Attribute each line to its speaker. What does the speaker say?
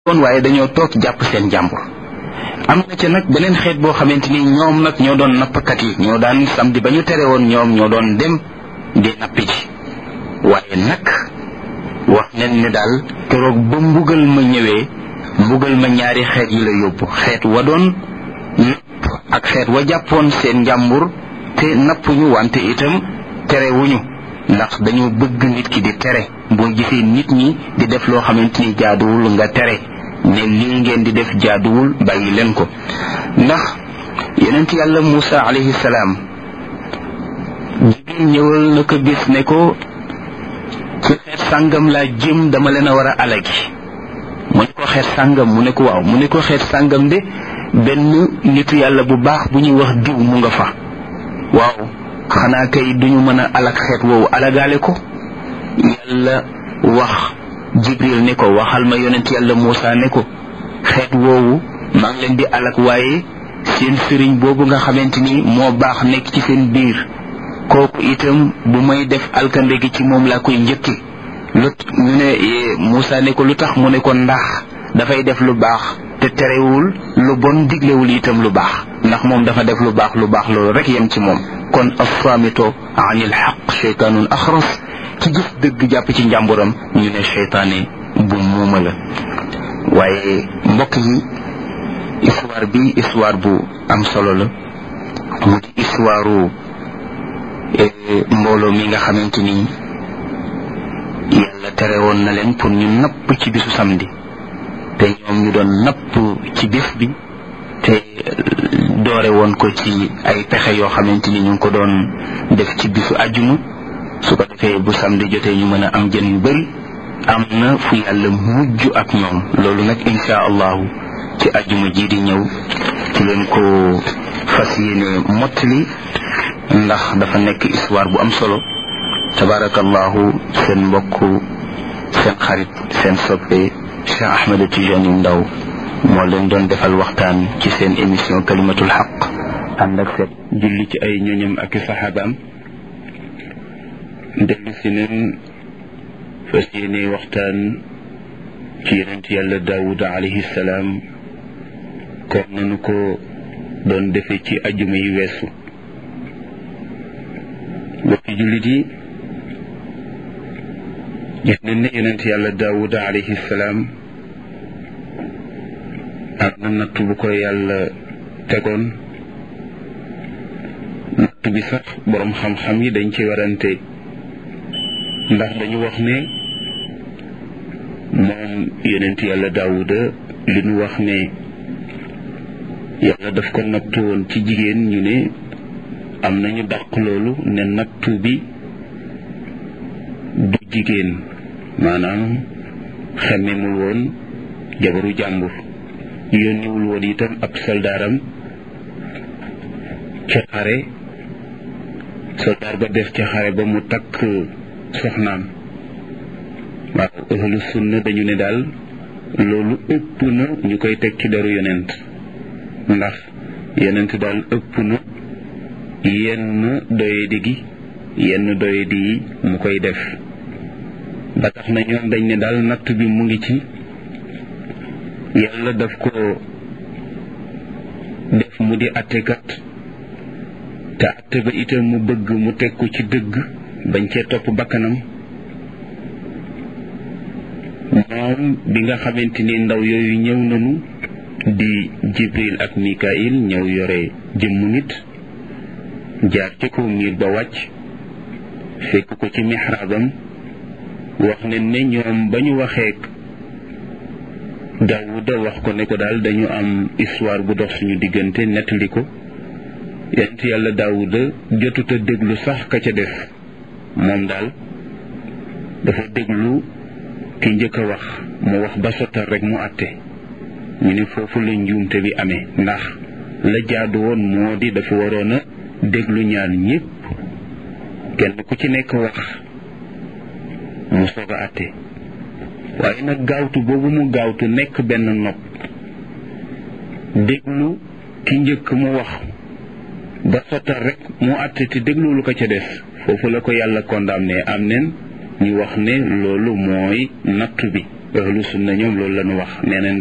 Speaker 1: woon waaye dañoo toog jàpp seen jàmbur am na ca nag beneen xeet boo xamante ni ñoom nag ñoo doon nappkat yi ñoo daan samedi ba ñu tere woon ñoom ñoo doon dem di nappi ji waaye nag wax nañ ne daal keroog ba mbugal ma ñëwee mbugal ma ñaari xeet yi la yóbbu xeet wa doon napp ak xeet wa jàppoon seen njàmbur te nappuñu wante itam terewuñu ndax dañoo bëgg nit ki di tere boo gisee nit ñi di def loo xamante ni jaaduwul nga tere ne lii ngeen di def jaaduwul bàyyi leen ko ndax yonent yàlla Muusa alayhi salaam jibril ñëwal na ko bis ne ko ci xeet sàngam laa jëm dama leen a war a alagi mu ne ko xeet sàngam mu ne ko waaw mu ne ko xeet sàngam de benn nitu yàlla bu baax bu ñuy wax diw mu nga fa waaw xanaa kay duñu mën a alag xeet woowu alagaale ko yàlla wax jibril ne ko waxal ma yonent yàlla Muusa ne ko xeet woowu maa ngi leen di alag waaye seen sëriñ boobu nga xamante ni moo baax nekk ci seen biir kooku itam bu may def alkande gi ci moom laa koy njëkki lu ñu ne Muusa ne ko lu tax mu ne ko ndax dafay def lu baax te terewul lu bon diglewul itam lu baax ndax moom dafa def lu baax lu baax loolu rek yem ci moom kon assaamito anil xaq cheytaanun axras ci gis dëgg jàpp ci njàmburam ñu ne cheytaane bu muuma la waaye mbokk yi histoire bi histoire bu am solo la mu di histoire mbooloo mi nga xamante ni yàlla tere woon na leen pour ñu napp ci bisu samedi te ñoom ñu doon napp ci bés bi te doore woon ko ci ay pexe yoo xamante ni ñu ngi ko doon def ci bisu àjjuma su ko defee bu samedi jotee ñu mën a am jën yu bari am na fu yàlla mujj ak ñoom loolu nag insha allahu ci àjjuma ji di ñëw ci leen ko fas yéene mottali ndax dafa nekk histoire bu am solo tabarakallahu seen mbokk seen xarit seen soppe Cheikh Ahmed Tidiane Ndaw moo leen doon defal waxtaan ci seen émission kalimatul xaq ànd ak seet julli ci ay ñoñam ak i saxaabaam dellu si neen fas yéene waxtaan ci yonent yàlla daawuda alayhi salaam kon nanu ko doon defe ci ajuma yi weesu bokki jullit yi gis nañ ne yonent yàlla daawuda alayhi salaam am na natt bu ko yàlla tegoon natt bi sax boroom xam-xam yi dañ ci warante ndax dañu wax ne moom yonent yàlla daawuda li ñu wax ne yàlla daf ko nattu woon ci jigéen ñu ne am nañu dàq loolu ne nattu bi du jigéen maanaam xemmemul woon jabaru jàmbur yónniwul woon itam ab soldaaram ca xare soldaar ba def ca xare ba mu takk soxnaam waaw ahlu sunna dañu ne daal loolu ëpp na ñu koy teg ci deru yonent ndax yonent daal ëpp na yenn doyadi gi yenn doyadi yi mu koy def ba tax na ñoom dañ ne daal natt bi mu ngi ci yàlla daf ko def mu di attekat te atte ba itam mu bëgg mu teg ko ci dëgg bañ cee topp bakkanam moom bi nga xamante ni ndaw yooyu ñëw nañu di jibril ak mikail ñëw yore jëmmu nit jaar ci kaw miir ba wàcc fekk ko ci mixraabam wax ne ne ñoom ba ñu waxee daawuda wax ko ne ko daal dañu am histoire bu dox suñu diggante nettali ko yent yàlla daawuda jotuta déglu sax ka ca def moom daal dafa déglu ki njëkk a wax mu wax ba sottal rek mu àtte ñu ne foofu la njuumte bi amee ndax la jaadu woon moo di dafa waroon a déglu ñaan ñépp kenn ku ci nekk wax mu soog a àtte waaye nag gaawtu boobu mu gaawtu nekk benn nopp déglu ki njëkk mu wax ba sottal rek mu àtte te déglu lu ko ca def foofu la ko yàlla condamné am nen ñu wax ne loolu mooy nattu bi ahlu sunna ñoom loolu la ñu wax nee neen